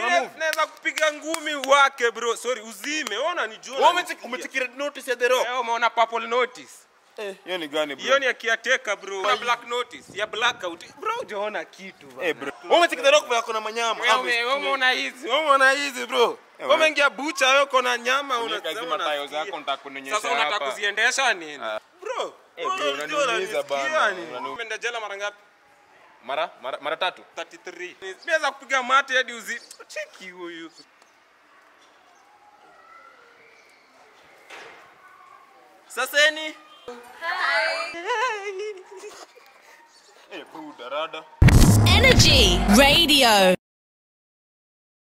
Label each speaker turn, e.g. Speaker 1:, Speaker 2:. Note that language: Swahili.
Speaker 1: move.
Speaker 2: naweza kupiga ngumi wake bro sorry uzime ona ni
Speaker 1: Wewe umecheki umecheki red notice ya the rock
Speaker 2: umeona purple notice
Speaker 1: eh hiyo ni gani bro
Speaker 2: hiyo ni ya kiateka bro na black notice ya blackout bro hujaona kitu bana.
Speaker 1: eh bro wewe umecheki the rock vile ako na manyama
Speaker 2: Wewe ume- wewe umeona hizi wewe umeona hizi bro wewe umeingia bucha wewe uko na nyama
Speaker 1: Unaweka hizi
Speaker 2: unasema
Speaker 1: matayo
Speaker 2: unasikia.
Speaker 1: zako nitakuonyesha
Speaker 2: sasa unataka
Speaker 1: hapa.
Speaker 2: kuziendesha nini bro
Speaker 1: Eh, bro,
Speaker 2: wewe
Speaker 1: unaniumiza
Speaker 2: unanisikia
Speaker 1: bana,
Speaker 2: nini?
Speaker 1: unani-
Speaker 2: umeenda jela mara ngapi
Speaker 1: mara mara mara tatu
Speaker 2: 33 Nimeweza kupiga mate hadi uzi cheki huyu
Speaker 1: sasa ni eh bro darada
Speaker 3: Energy Radio.